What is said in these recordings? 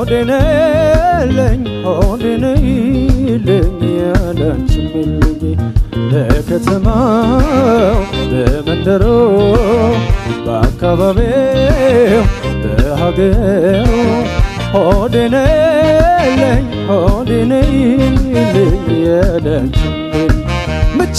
ሆዴነለኝ ሆዴነይልኝ ያላንቺም የለኝ በከተማው በመንደሮ በአካባቢው በሀገሩ ሆዴነለኝ ሆዴነይልኝ ያላንቺም የለኝ ምች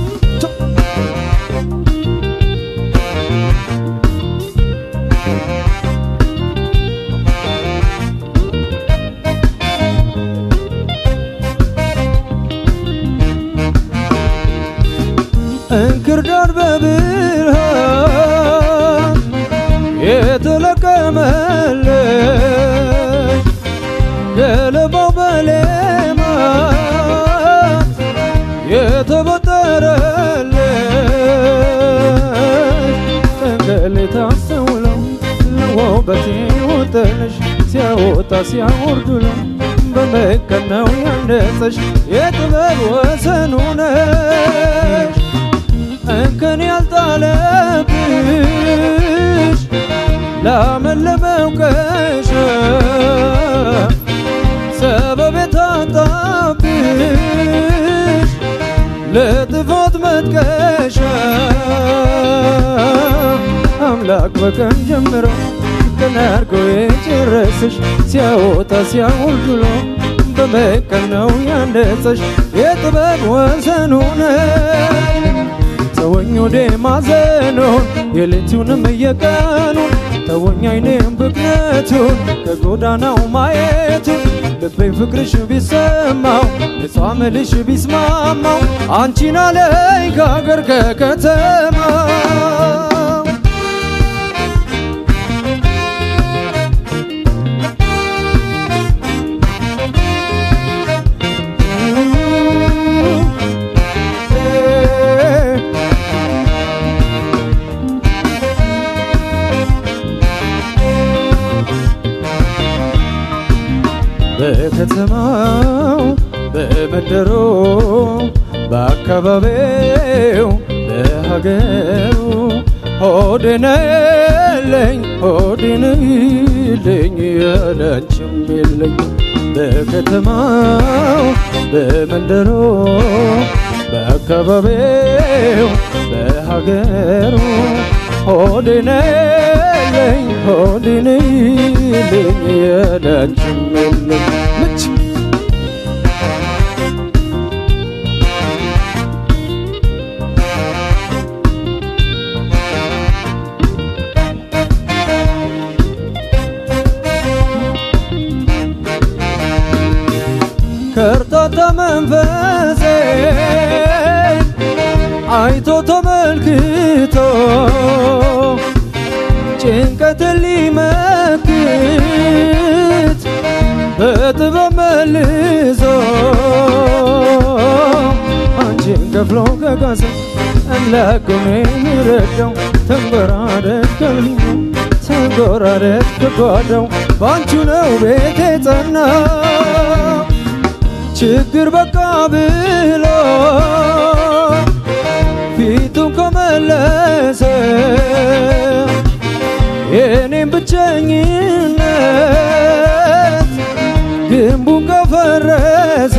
እንክርዳድ በብርሃን የተለቀመለች ገለባው በሌማት የተበጠረለች ጠንገል ታስተውለው ለውበቴ ወጠነሽ ሲያወጣ ሲያወርዱለው በመቀን ነው ያነጸሽ የጥበብ ወሰኑ ነሽ እንከን ያልጣለብሽ ላመለመው ቀሻ ሰበብ የታጣብሽ ለጥፋት መጥቀሻ አምላክ በቀን ጀምሮ ቀን አድርጎ የጨረሰሽ ሲያወጣ ሲያወርድሎ በመቀን ነው ያነጸሽ የጥበብ ወሰኑ ነሽ ተወኝ ወደ ማዘኑን የሌቱንም የቀኑን ተወኝ አይኔም ብክነቱን ከጎዳናው ማየቱን ልቤ ፍቅርሽ ቢሰማው ንጹሕ አመልሽ ቢስማማው አንቺን አለኝ ከአገር ከከተማው በከተማው በመንደሮ በአካባቢው በሀገሩ ሆድነለኝ ሆድንልኝ ያላንቺም የለኝ በከተማው በመንደሮ በአካባቢው በሀገሩ ሆድነለኝ ሆድንልኝ ያላንቺም የለኝ ምች ከርታታ መንፈሴ አይቶ ተመልክቶ ጭንቀትን ሊመክት በጥበብ መልሶ አንቺን ከፍሎ ከካሰ አምላክ ነው የሚረዳው ተንጎራደድ ከልሙ ተንጎራደድ ከጓዳው ባንቹ ነው ቤቴ ጸና ችግር በቃ ብሎ ፊቱን ከመለሰ የኔም ብቸኝነት ግንቡን ከፈረሰ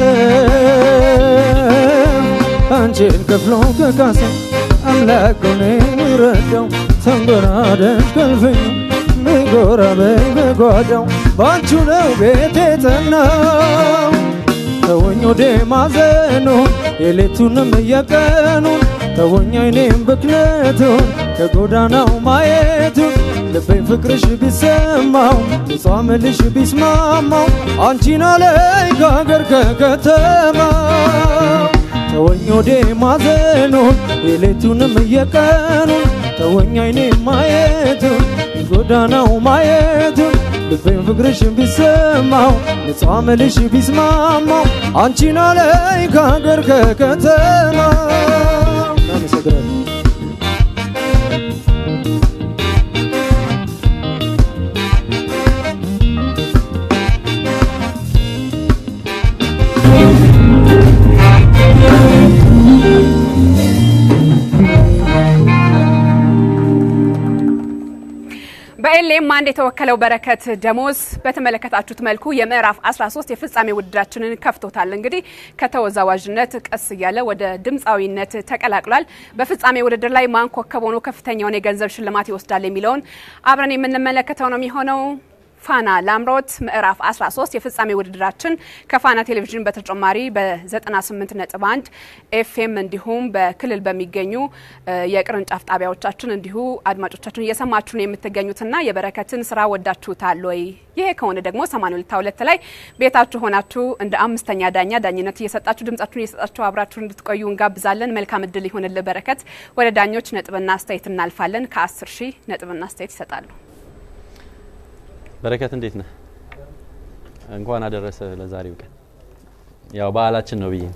አንቺን ከፍሎ ከካሰ አምላክ ነው የሚረዳው ተንጎራደድ ከልፍኝ ምጎራ በጓዳው ባንቹ ነው ቤቴ ጸናው ተወኝ ወደ ማዘኑን የሌቱንም የቀኑን ተወኝ አይኔም ብክነቱን ከጎዳናው ማየቱን ልቤን ፍቅርሽ ቢሰማው ንጹሕ አመልሽ ቢስማማው አንቺን አለኝ ከሀገር ከከተማው ተወኝ ወደ ማዘኑን የሌቱንም የቀኑን ተወኝ አይኔም ማየቱን የጎዳናው ማየቱን ልቤን ፍቅርሽ ቢሰማው ንጹሕ አመልሽ ቢስማማው አንቺን አለኝ ከሀገር ከከተማ አመሰግናለሁ። በኤልኤም አንድ የተወከለው በረከት ደሞዝ በተመለከታችሁት መልኩ የምዕራፍ 13 የፍጻሜ ውድድራችንን ከፍቶታል። እንግዲህ ከተወዛዋዥነት ቀስ እያለ ወደ ድምፃዊነት ተቀላቅሏል። በፍጻሜ ውድድር ላይ ማን ኮከብ ሆኖ ከፍተኛውን የገንዘብ ሽልማት ይወስዳል የሚለውን አብረን የምንመለከተው ነው የሚሆነው። ፋና ላምሮት ምዕራፍ 13 የፍጻሜ ውድድራችን ከፋና ቴሌቪዥን በተጨማሪ በ98 ነጥብ 1 ኤፍኤም እንዲሁም በክልል በሚገኙ የቅርንጫፍ ጣቢያዎቻችን እንዲሁ አድማጮቻችን እየሰማችሁ ነው የምትገኙትና የበረከትን ስራ ወዳችሁታል ወይ? ይሄ ከሆነ ደግሞ 82 ላይ ቤታችሁ ሆናችሁ እንደ አምስተኛ ዳኛ ዳኝነት እየሰጣችሁ ድምጻችሁን እየሰጣችሁ አብራችሁ እንድትቆዩ እንጋብዛለን። መልካም እድል ይሆንልህ በረከት። ወደ ዳኞች ነጥብና አስተያየት እናልፋለን። ከ10 ሺህ ነጥብና አስተያየት ይሰጣሉ። በረከት እንዴት ነህ? እንኳን አደረሰ ለዛሬው ቀን። ያው በዓላችን ነው ብዬ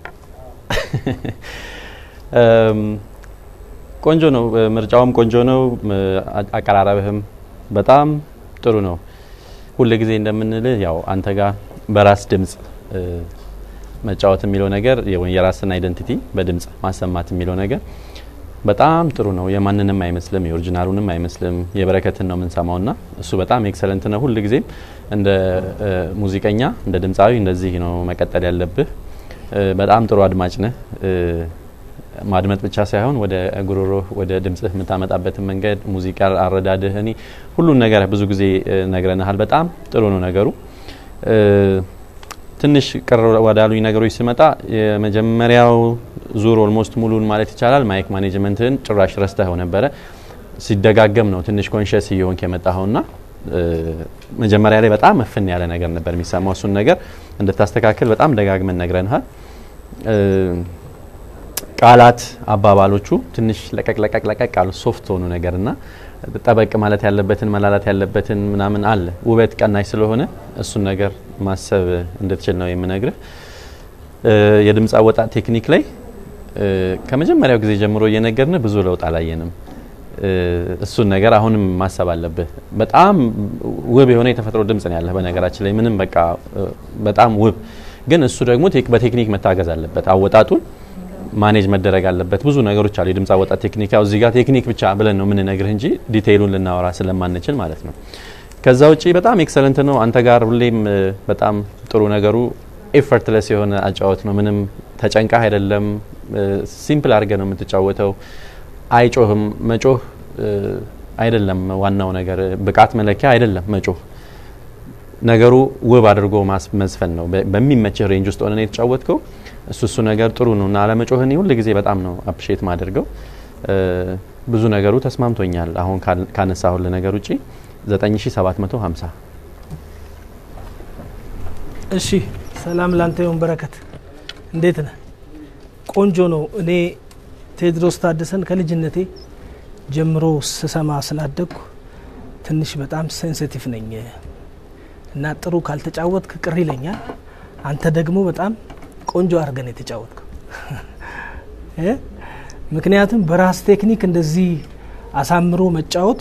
ቆንጆ ነው። ምርጫውም ቆንጆ ነው። አቀራረብህም በጣም ጥሩ ነው። ሁል ጊዜ እንደምንልህ ያው አንተ ጋር በራስ ድምጽ መጫወት የሚለው ነገር የራስን አይደንቲቲ በድምጽ ማሰማት የሚለው ነገር በጣም ጥሩ ነው። የማንንም አይመስልም፣ የኦሪጂናሉንም አይመስልም። የበረከትን ነው የምንሰማው ና እሱ በጣም ኤክሰለንት ነው። ሁል ጊዜም እንደ ሙዚቀኛ እንደ ድምፃዊ እንደዚህ ነው መቀጠል ያለብህ። በጣም ጥሩ አድማጭ ነህ። ማድመጥ ብቻ ሳይሆን ወደ ጉሮሮ ወደ ድምጽህ የምታመጣበትን መንገድ፣ ሙዚቃ አረዳድህ፣ እኔ ሁሉን ነገር ብዙ ጊዜ ነግረንሃል። በጣም ጥሩ ነው ነገሩ። ትንሽ ቅር ወዳሉኝ ነገሮች ስመጣ የመጀመሪያው ዙር ኦልሞስት ሙሉን ማለት ይቻላል ማይክ ማኔጅመንትን ጭራሽ ረስተኸው ነበረ። ሲደጋገም ነው ትንሽ ኮንሽስ እየሆንክ የመጣኸውና መጀመሪያ ላይ በጣም እፍን ያለ ነገር ነበር የሚሰማው። እሱን ነገር እንድታስተካክል በጣም ደጋግመን ነግረንሃል። ቃላት አባባሎቹ ትንሽ ለቀቅ ለቀቅ ለቀቅ አሉ፣ ሶፍት ሆኑ ነገርና ጠበቅ ማለት ያለበትን መላላት ያለበትን ምናምን አለ። ውበት ቀናሽ ስለሆነ እሱን ነገር ማሰብ እንድትችል ነው የምነግርህ። የድምፅ አወጣት ቴክኒክ ላይ ከመጀመሪያው ጊዜ ጀምሮ እየነገርን ብዙ ለውጥ አላየንም። እሱን ነገር አሁንም ማሰብ አለብህ። በጣም ውብ የሆነ የተፈጥሮ ድምጽ ነው ያለህ። በነገራችን ላይ ምንም በቃ በጣም ውብ፣ ግን እሱ ደግሞ በቴክኒክ መታገዝ አለበት። አወጣጡን ማኔጅ መደረግ አለበት። ብዙ ነገሮች አሉ። የድምፅ አወጣት ቴክኒክ ያው እዚህ ጋር ቴክኒክ ብቻ ብለን ነው የምንነግርህ እንጂ ዲቴይሉን ልናወራ ስለማንችል ማለት ነው። ከዛ ውጪ በጣም ኤክሰለንት ነው። አንተ ጋር ሁሌም በጣም ጥሩ ነገሩ ኤፈርትለስ የሆነ አጫወት ነው። ምንም ተጨንቃህ አይደለም። ሲምፕል አድርገህ ነው የምትጫወተው። አይጮህም። መጮህ አይደለም ዋናው ነገር፣ ብቃት መለኪያ አይደለም መጮህ። ነገሩ ውብ አድርጎ መዝፈን ነው። በሚመችህ ሬንጅ ውስጥ ሆነ የተጫወትከው እሱ እሱ ነገር ጥሩ ነው እና አለመጮህን ሁል ጊዜ በጣም ነው አፕሪሼት ማደርገው። ብዙ ነገሩ ተስማምቶኛል። አሁን ካነሳሁልህ ነገር ውጪ 9750 እሺ ሰላም ላንተ ይሁን በረከት፣ እንዴት ነህ? ቆንጆ ነው። እኔ ቴዎድሮስ ታደሰን ከልጅነቴ ጀምሮ ስሰማ ስላደግኩ ትንሽ በጣም ሴንሲቲቭ ነኝ እና ጥሩ ካልተጫወትክ ቅር ይለኛል። አንተ ደግሞ በጣም ቆንጆ አድርገን የተጫወትከው ምክንያቱም በራስ ቴክኒክ እንደዚህ አሳምሮ መጫወት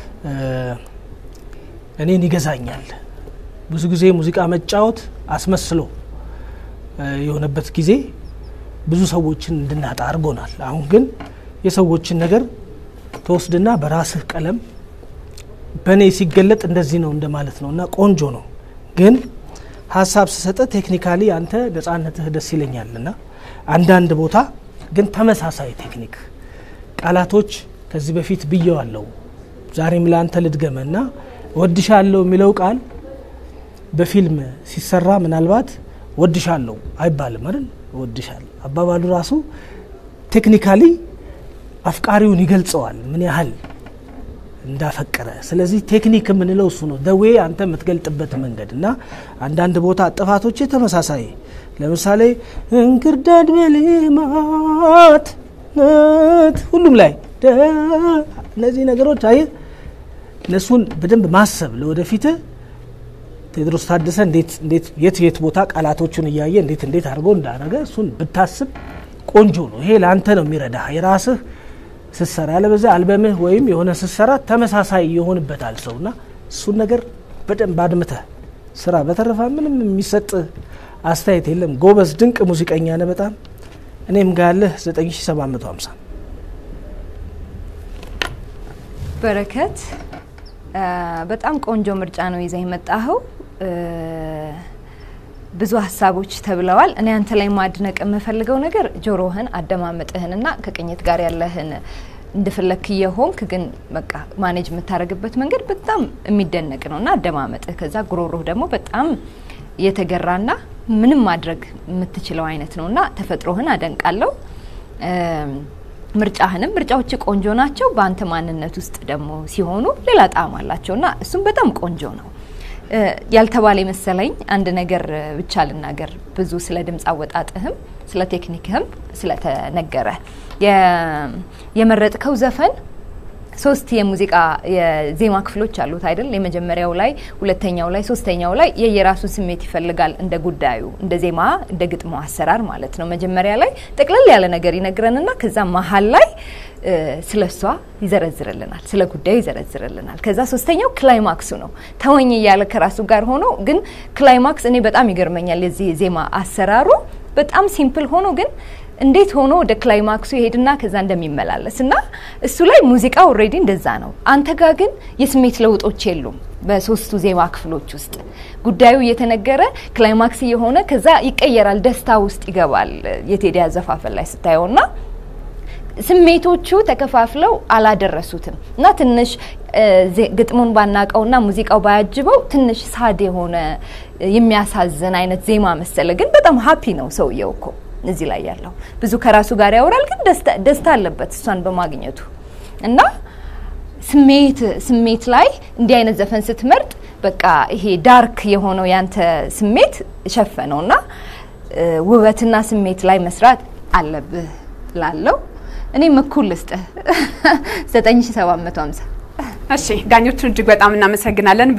እኔን ይገዛኛል። ብዙ ጊዜ ሙዚቃ መጫወት አስመስሎ የሆነበት ጊዜ ብዙ ሰዎችን እንድናጣ አድርጎናል። አሁን ግን የሰዎችን ነገር ተወስድና በራስህ ቀለም በእኔ ሲገለጥ እንደዚህ ነው እንደማለት ነው እና ቆንጆ ነው። ግን ሀሳብ ስሰጠ ቴክኒካሊ አንተ ነጻነትህ ደስ ይለኛል እና አንዳንድ ቦታ ግን ተመሳሳይ ቴክኒክ ቃላቶች ከዚህ በፊት ብየዋለሁ፣ ዛሬም ለአንተ ልድገመ እና ወድሻለሁ የሚለው ቃል በፊልም ሲሰራ ምናልባት ወድሻለሁ አይባልም አይደል? ወድሻለሁ አባባሉ ራሱ ቴክኒካሊ አፍቃሪውን ይገልጸዋል ምን ያህል እንዳፈቀረ። ስለዚህ ቴክኒክ የምንለው እሱ ነው፣ ደዌ አንተ የምትገልጥበት መንገድ እና አንዳንድ ቦታ ጥፋቶች ተመሳሳይ ለምሳሌ እንክርዳድ በሌማት ሁሉም ላይ እነዚህ ነገሮች አየህ፣ እነሱን በደንብ ማሰብ ለወደፊት ቴዎድሮስ ታደሰ እንዴት የት የት ቦታ ቃላቶቹን እያየ እንዴት እንዴት አድርጎ እንዳደረገ እሱን ብታስብ ቆንጆ ነው። ይሄ ለአንተ ነው የሚረዳ የራስህ ስትሰራ። ያለበዚያ አልበምህ ወይም የሆነ ስትሰራ ተመሳሳይ ይሆንበታል ሰውና እሱን ነገር በደንብ አድምተህ ስራ። በተረፋ ምንም የሚሰጥ አስተያየት የለም። ጎበዝ ድንቅ ሙዚቀኛ ነህ በጣም እኔም ጋር ያለህ 9750 በረከት በጣም ቆንጆ ምርጫ ነው ይዘህ የመጣኸው። ብዙ ሀሳቦች ተብለዋል። እኔ አንተ ላይ ማድነቅ የምፈልገው ነገር ጆሮህን፣ አደማመጥህንና ከቅኝት ጋር ያለህን እንደፈለክ የሆንክ ግን በቃ ማኔጅ የምታደርግበት መንገድ በጣም የሚደነቅ ነው እና አደማመጥህ፣ ከዛ ጉሮሮህ ደግሞ በጣም የተገራና ምንም ማድረግ የምትችለው አይነት ነው እና ተፈጥሮህን አደንቃለሁ። ምርጫህንም ምርጫዎች ቆንጆ ናቸው። በአንተ ማንነት ውስጥ ደግሞ ሲሆኑ ሌላ ጣዕም አላቸው እና እሱም በጣም ቆንጆ ነው። ያልተባለ መሰለኝ አንድ ነገር ብቻ ልናገር። ብዙ ስለ ድምፅ አወጣጥህም ስለ ቴክኒክህም ስለተነገረ የመረጥከው ዘፈን ሶስት የሙዚቃ የዜማ ክፍሎች አሉት አይደል? የመጀመሪያው ላይ፣ ሁለተኛው ላይ፣ ሶስተኛው ላይ የየራሱን ስሜት ይፈልጋል እንደ ጉዳዩ፣ እንደ ዜማ፣ እንደ ግጥሙ አሰራር ማለት ነው። መጀመሪያ ላይ ጠቅለል ያለ ነገር ይነግረንና ከዛ መሀል ላይ ስለ እሷ ይዘረዝርልናል፣ ስለ ጉዳዩ ይዘረዝርልናል። ከዛ ሶስተኛው ክላይማክሱ ነው። ተወኝ እያለ ከራሱ ጋር ሆኖ ግን ክላይማክስ እኔ በጣም ይገርመኛል የዚህ ዜማ አሰራሩ በጣም ሲምፕል ሆኖ ግን እንዴት ሆኖ ወደ ክላይማክሱ ይሄድና ከዛ እንደሚመላለስ እና እሱ ላይ ሙዚቃ ኦልሬዲ እንደዛ ነው። አንተ ጋር ግን የስሜት ለውጦች የሉም። በሶስቱ ዜማ ክፍሎች ውስጥ ጉዳዩ እየተነገረ ክላይማክስ እየሆነ ከዛ ይቀየራል፣ ደስታ ውስጥ ይገባል። የቴዲ አዘፋፈን ላይ ስታየውና ስሜቶቹ ተከፋፍለው አላደረሱትም እና ትንሽ ግጥሙን ባናቀውና ሙዚቃው ባያጅበው ትንሽ ሳድ የሆነ የሚያሳዝን አይነት ዜማ መሰለ። ግን በጣም ሀፒ ነው ሰውየው እኮ እዚህ ላይ ያለው ብዙ ከራሱ ጋር ያወራል፣ ግን ደስታ አለበት እሷን በማግኘቱ እና ስሜት ስሜት ላይ እንዲህ አይነት ዘፈን ስትመርጥ በቃ ይሄ ዳርክ የሆነው ያንተ ስሜት ሸፈነው እና ውበትና ስሜት ላይ መስራት አለብህ ላለው እኔም እኩል ልስጥህ 9750 እሺ ዳኞቹን እጅግ በጣም እናመሰግናለን።